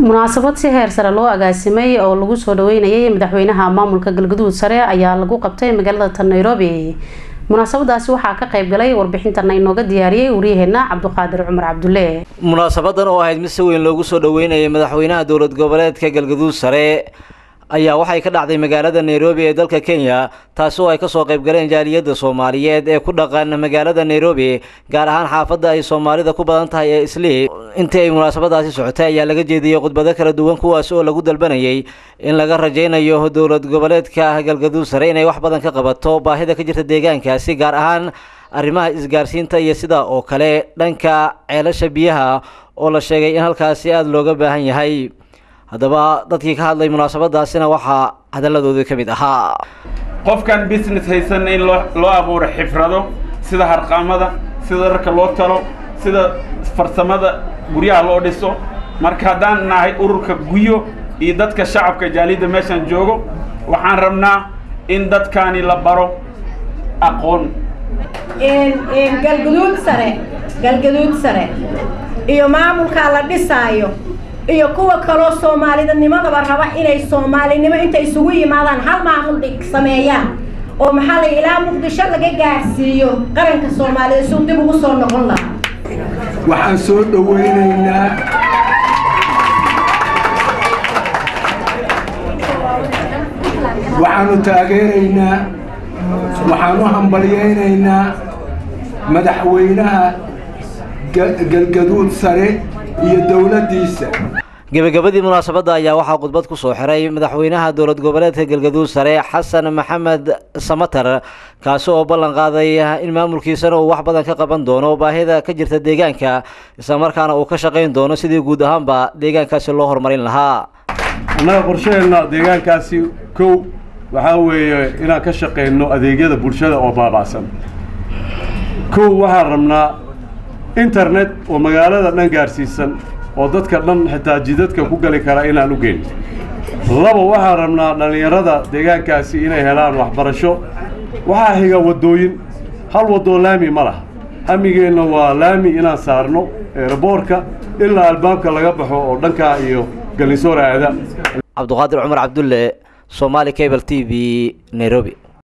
munaasabad si heer sare loo agaasimay oo lagu soo dhaweynayay madaxweynaha maamulka galgaduud sare ayaa lagu qabtay magaalada tan nairobi munaasabadaasi waxaa ka qayb galay warbixintana inooga diyaariyey waryaheena cabduqaadir cumar cabdulle munaasabadan oo ahayd mid si weyn loogu soo dhaweynayay madaxweynaha dowlad goboleedka galgaduud sare ayaa waxay ka dhacday magaalada nairobi ee dalka kenya taasi oo ay kasoo qayb galeen jaaliyadda soomaaliyeed ee ku dhaqan magaalada nairobi gaar ahaan xaafadda ay soomaalida ku badan tahay ee islii intii ay munaasabadaasi socotay ayaa laga jeediyey khudbado kala duwan kuwaasi oo lagu dalbanayay in laga rajaynayo dowlad goboleedka galgaduud sare inay wax badan ka qabato baahida ka jirta deegaankaasi gaar ahaan arrimaha isgaarsiinta iyo sidaa oo kale dhanka ceelasha biyaha oo la sheegay in halkaasi aada looga baahan yahay haddaba dadkii ka hadlay munaasabadaasina waxaa hadalladoodii ka mid ahaa qofkan business haysan in loo loo abuuro xifrado sida harqaamada sida dharka loo talo sida farsamada guryaha loo dhiso marka haddaan nahay ururka guyo iyo dadka shacabka jaaliyadda meeshaan joogo waxaan rabnaa in dadkaani la baro aqoon galgaduud sare galgaduud sare iyo maamulkaa la dhisaayo iyo kuwa kaloo soomaalidanimadaba raba inay soomaalinimo intay isugu yimaadaan hal maamul dhig sameeyaan oo maxaa la ilaa muqdisho laga gaarsiiyo qaranka soomaalida suu dib ugu soo noqon lahaa waxaan soo dhawaynaynaa waxaanu taageeraynaa waxaanu hambalyaynaynaa madaxweynaha galgaduud sare iyo dowladdiisa gebagabadii munaasabadda ayaa waxaa khudbad ku soo xiray madaxweynaha dowlad goboleedka galgaduud sare xasan maxamed samatar kaasi oo ballan qaaday in maamulkiisana uu wax badan ka qaban doono baahida ka jirta deegaanka islamarkaana uu ka shaqayn doono sidii guud ahaanba deegaankaasi loo horumarin lahaa annaga qorshaheenna deegaankaasi kow waxaa weeye inaan ka shaqayno adeegyada bulshada oo baaba'san kow waxaan rabnaa internet oo magaalada dhan gaarsiisan oo dadka dhan xitaa jidadka ku gali kara inaan u geyno laba waxaan rabnaa dhallinyarada deegaankaasi inay helaan waxbarasho waxaa xiga waddooyin hal waddoo laami ma laha hamigeenna waa laami inaan saarno eeraboorka ilaa albaabka laga baxo oo dhankaa iyo gallisoor aada cabduqaadir cumar cabdulle somaali cable t v nairobi